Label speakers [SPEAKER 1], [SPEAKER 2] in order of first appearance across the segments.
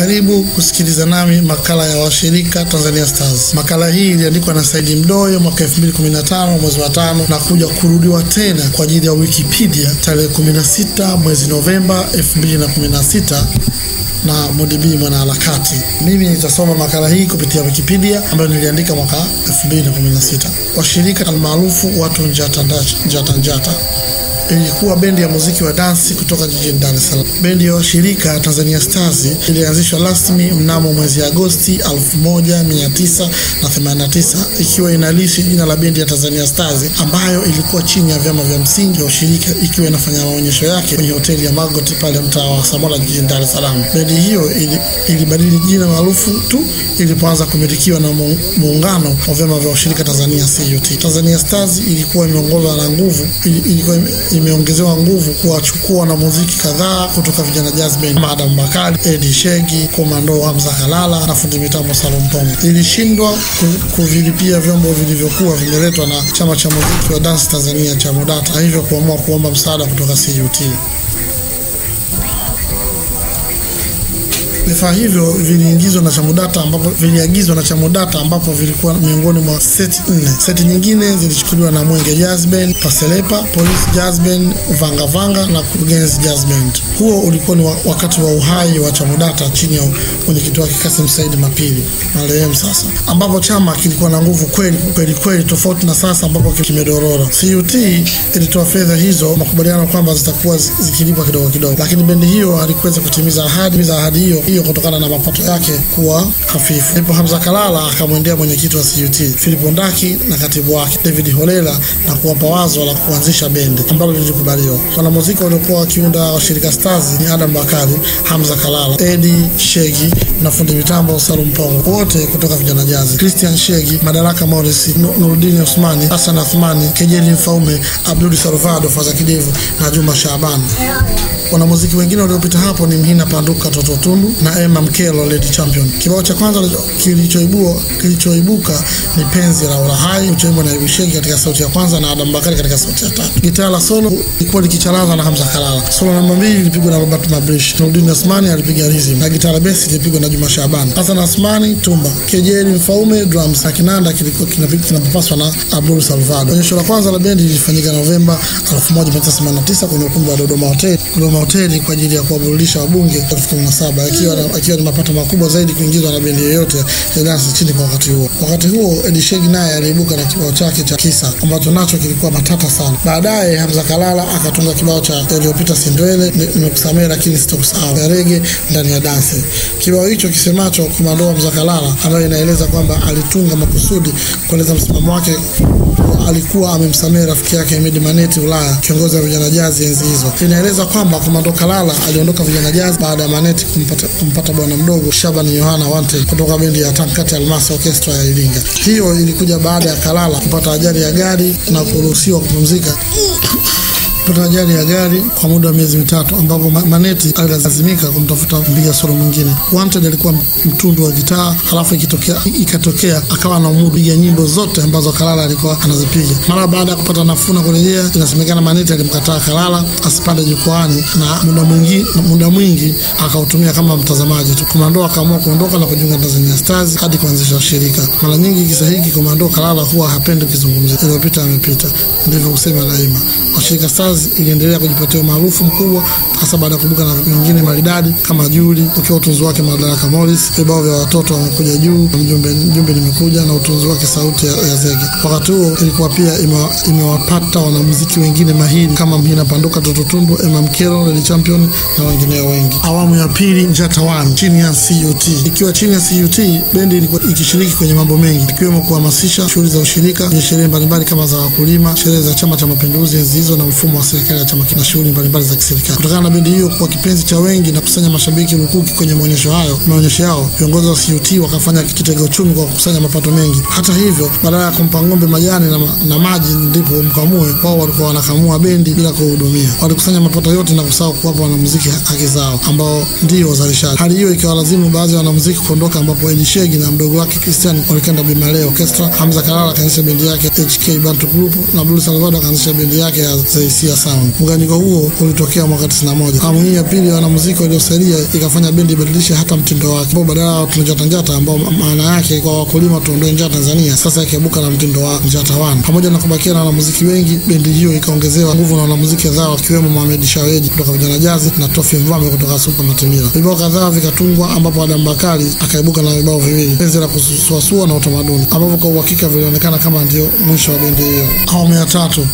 [SPEAKER 1] Karibu kusikiliza nami makala ya washirika Tanzania Stars. Makala hii iliandikwa na Saidi Mdoyo mwaka 2015 mwezi wa tano na kuja kurudiwa tena kwa ajili ya Wikipedia tarehe 16 mwezi Novemba 2016 na Modibi mwanaharakati. Mimi nitasoma makala hii kupitia Wikipedia ambayo niliandika mwaka 2016. Washirika almaarufu watu njata njata njata ilikuwa bendi ya muziki wa dansi kutoka jijini Dar es Salaam. Bendi ya washirika Tanzania Stars ilianzishwa rasmi mnamo mwezi Agosti 1989 ikiwa inalishi jina la bendi ya Tanzania Stars ambayo ilikuwa chini ya vyama vya msingi wa ushirika ikiwa inafanya maonyesho yake kwenye hoteli ya Margot pale mtaa wa Samora jijini Dar es Salaam. Bendi hiyo ili, ilibadili jina maarufu tu ilipoanza kumilikiwa na muungano wa vyama vya ushirika Tanzania CUT. Tanzania Stars ilikuwa imeongozwa na nguvu ilikuwa imeongezewa nguvu kuwachukua wanamuziki kadhaa kutoka vijana jazz band kama Adam Bakari, Eddie Shegi, Komando Hamza Kalala na fundi mitambo Salum Pongo. Ilishindwa kuvilipia vyombo vilivyokuwa vimeletwa na chama cha muziki wa dance Tanzania cha MUDATA, hivyo kuamua kuomba msaada kutoka CUT. Vifaa hivyo viliingizwa na Chamudata ambapo viliagizwa na Chamudata ambapo vilikuwa miongoni mwa seti nne. Seti nyingine zilichukuliwa na Mwenge Jazz Band, Paselepa, Police Jazz Band, Vanga Vanga na Kurugenzi Jazz Band. Huo ulikuwa ni wakati wa uhai wa Chamudata chini ya mwenyekiti wake Kasim Said Mapili marehemu sasa, ambapo chama kilikuwa na nguvu kweli kweli kweli, tofauti na sasa ambapo kimedorora. CUT ilitoa fedha hizo, makubaliano kwamba zitakuwa zikilipwa kidogo kidogo, lakini bendi hiyo halikuweza kutimiza ahadi za ahadi hiyo hiyo kutokana na mapato yake kuwa hafifu. Ndipo Hamza Kalala akamwendea mwenyekiti wa CUT Philip Ndaki na katibu wake David Holela na kuwapa wazo la kuanzisha bendi ambalo lilikubaliwa. Wanamuziki waliokuwa wakiunda washirika Stars ni Adam Bakari, Hamza Kalala, Eddie Shegi na fundi mitambo Salum Pongo, wote kutoka vijana jazi, Christian Shegi, Madaraka Morris, Nurudini Osmani, Hassan Athmani, Kejeli Mfaume, Abdul Salvado, Faza Kidevu na Juma Shaaban. Wanamuziki wengine waliopita hapo ni Mhina Panduka, Toto Tundu na Emma Mkelo, Lady Champion. Kibao cha kwanza kilichoibua kilichoibuka ni Penzi la Ulahai, uchoimbwa na Ibu Shegi katika sauti ya kwanza na Adam Bakari katika sauti ya tatu. Gitaa la solo ilikuwa likicharaza na Hamza Kalala. Solo namba mbili ilipigwa na Robert Mabrish. Nurdin Osmani alipiga rhythm na gitaa la besi ilipigwa na Juma Shaban. Hassan Asmani tumba, Kejeli Mfaume drums na kinanda kilikuwa kinapapaswa na Abdul Salvado. Onyesho la kwanza la bendi lilifanyika Novemba 1989 kwenye ukumbi wa Dodoma Hotel, Dodoma Hoteli kwa ajili ya kuwaburudisha wabunge 17 akiwa akiwa ni mapato makubwa zaidi kuingizwa na bendi yoyote ya dansi chini kwa wakati huo. Wakati huo Eddie Shegi naye aliibuka na kibao chake cha Kisa ambacho nacho kilikuwa matata sana. Baadaye Hamza Kalala akatunga kibao cha yaliyopita Sindwele, nimekusamehe lakini sitokusahau ya rege ndani ya dansi. Kibao hicho kisemacho Komando Hamza Kalala, ambayo inaeleza kwamba alitunga makusudi kueleza msimamo wake alikuwa amemsamehe rafiki yake Hemedi Maneti Ulaya, kiongozi wa vijana jazi enzi hizo. Inaeleza kwamba Komando Kalala aliondoka vijana jazi baada ya Maneti kumpata, kumpata bwana mdogo Shaban Yohana Wante kutoka bendi ya Tankati Almasi Orchestra ya Iringa. Hiyo ilikuja baada ya Kalala kupata ajali ya gari na kuruhusiwa kupumzika kupata ajali ya gari kwa muda wa miezi mitatu ambapo Maneti alilazimika kumtafuta mpiga solo mwingine. Wanted alikuwa mtundu wa gitaa, halafu ikitokea ikatokea akawa na umudu piga nyimbo zote ambazo Kalala alikuwa anazipiga. Mara baada ya kupata nafuu na kurejea, inasemekana Maneti alimkataa Kalala asipande jukwaani na muda mwingi muda mwingi akautumia kama mtazamaji tu. Komando akaamua kuondoka na kujiunga na Tanzania Stars hadi kuanzisha shirika. Mara nyingi kisa hiki Komando Kalala huwa hapendi kuzungumzia, iliyopita amepita, ndivyo husema daima. Washirika Stars iliendelea kujipatia umaarufu mkubwa hasa baada ya kubuka na vingine maridadi kama Juli ukiwa utunzi wake Madaraka Morris, vibao vya watoto wamekuja juu, mjumbe mjumbe nimekuja na utunzi wake sauti ya, ya zege. Wakati huo ilikuwa pia imewapata ime wanamuziki wengine mahiri kama Mhina Panduka, Toto Tundu, Emma Mkelo, Lady Champion na wengineo wengi. Awamu ya pili Njata One chini ya CUT. Ikiwa chini ya CUT, bendi ilikuwa ikishiriki kwenye mambo mengi ikiwemo kuhamasisha shughuli za ushirika kwenye sherehe mbalimbali kama za wakulima, sherehe za Chama cha Mapinduzi enzi hizo na mfumo wa serikali ya chama na shughuli mbalimbali za kiserikali. Kutokana na bendi hiyo kuwa kipenzi cha wengi na kusanya mashabiki lukuki kwenye maonyesho hayo maonyesho yao, viongozi wa CUT wakafanya kitega uchumi kwa kukusanya mapato mengi. Hata hivyo, badala ya kumpa ng'ombe majani na, na maji ndipo mkamue, wao walikuwa wanakamua bendi bila kuhudumia. Walikusanya mapato yote na kusahau kuwapa wanamuziki haki zao ambao ndio wazalishaji. Hali hiyo ikiwalazimu baadhi ya wanamuziki kuondoka, ambapo Eddie Shegi na mdogo wake Christian walikenda Bimale Orchestra. Hamza Kalala akaanzisha bendi yake HK Bantu Group na Blue Salvador akaanzisha bendi yake ya Zaisia Mafia Sound. Muunganiko huo ulitokea mwaka 91. Awamu hii ya pili ya wanamuziki waliosalia ikafanya bendi ibadilishe hata mtindo wake, ambao badala ya tunjata njata ambao maana yake kwa wakulima tuondoe njaa Tanzania, sasa ikaibuka na mtindo wa njata wan. Pamoja na kubakia na wanamuziki wengi, bendi hiyo ikaongezewa nguvu na wanamuziki kadhaa wakiwemo Mohamed Shaweji kutoka Vijana Jazi na Tofi Mvame kutoka Super Matimila. Vibao kadhaa vikatungwa, ambapo Adam Bakari akaibuka na vibao viwili, penzi la kusuasua na utamaduni, ambapo kwa uhakika vilionekana kama ndio mwisho wa bendi hiyo. Awamu ya tatu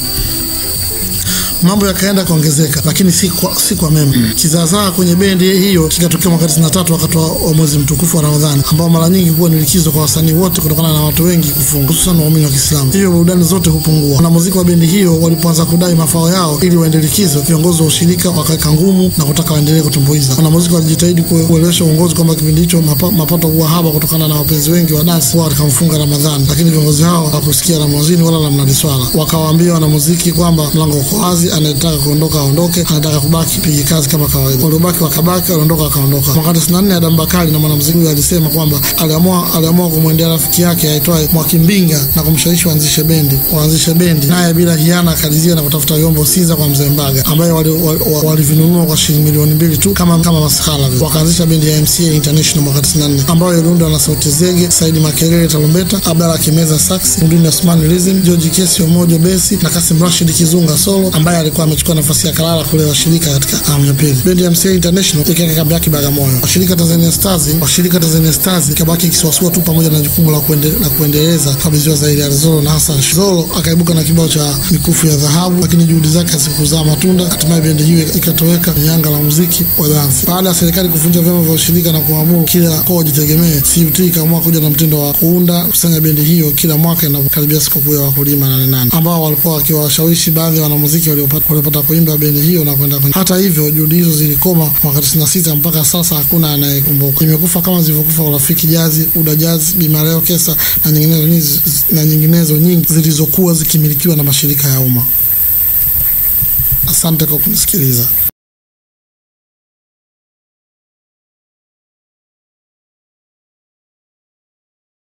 [SPEAKER 1] mambo yakaenda kuongezeka, lakini si kwa, si kwa mema. Kizaazaa kwenye bendi hiyo kikatokea mwaka 93 wakati wa mwezi mtukufu wa Ramadhani, ambao mara nyingi huwa ni likizo kwa wasanii wote kutokana na watu wengi kufunga, hususan waumini wa Kiislamu. Hivyo burudani zote hupungua. Wanamuziki wa bendi hiyo walipoanza kudai mafao yao ili waende likizo, viongozi wa ushirika wakaweka ngumu na kutaka waendelee kutumbuiza. Wanamuziki walijitahidi kuelewesha uongozi kwamba kipindi hicho mapa, mapato huwa haba kutokana na wapenzi wengi wa dansi huwa wakamfunga Ramadhani, lakini viongozi hao hawakusikia la mwanzini wala la mnadi swala. Wakawaambia wanamuziki kwamba mlango uko wazi anayetaka kuondoka aondoke, anataka kubaki pige kazi kama kawaida. Waliobaki wakabaki, waliondoka wakaondoka. Mwaka 94 Adam Bakari na mwanamuziki huyo alisema kwamba aliamua aliamua kumwendea rafiki yake aitwaye Mwakimbinga na kumshawishi waanzishe bendi waanzishe bendi, naye bila hiana akalizia na kutafuta vyombo Sinza kwa mzee Mbaga ambaye walivinunua wali, wali kwa shilingi milioni mbili tu kama kama mashala vile. Wakaanzisha bendi ya MCA International mwaka 94 ambayo iliundwa na Sauti Zege, Saidi Makelele tarumbeta, Abdalla Kimeza sax, Mduni Osman rhythm, George Kesi Omojo besi na Kasim Rashid Kizunga solo ambaye alikuwa amechukua nafasi ya Kalala kule washirika katika awamu ya pili. Bendi ya MCA International ikaweka kambi yake Bagamoyo. Washirika Tanzania Stars, washirika Tanzania Stars ikabaki ikisuasua tu pamoja na jukumu la kuende, la kuendeleza kabidhiwa zaidi ya Zolo na Hassan Zolo akaibuka na kibao cha mikufu ya dhahabu, lakini juhudi zake hazikuzaa matunda. Hatimaye bendi hiyo ikatoweka kwenye anga la muziki wa dansi. Baada ya serikali kuvunja vyama vya ushirika na kuamuru kila mkoa jitegemee, CUT ikaamua kuja na mtindo wa kuunda kusanya bendi hiyo kila mwaka inapokaribia sikukuu ya wakulima nane nane, ambao walikuwa wakiwashawishi baadhi ya wanamuziki waliopata kuimba bendi hiyo na kwenda kwenye. Hata hivyo juhudi hizo zilikoma mwaka 96 mpaka sasa hakuna anayekumbuka. Imekufa kama zilivyokufa Urafiki Jazi, Uda Jazi, Bimareo Kesa na nyinginezo nyingi, na nyinginezo nyingi zilizokuwa zikimilikiwa na mashirika ya umma. Asante kwa kunisikiliza.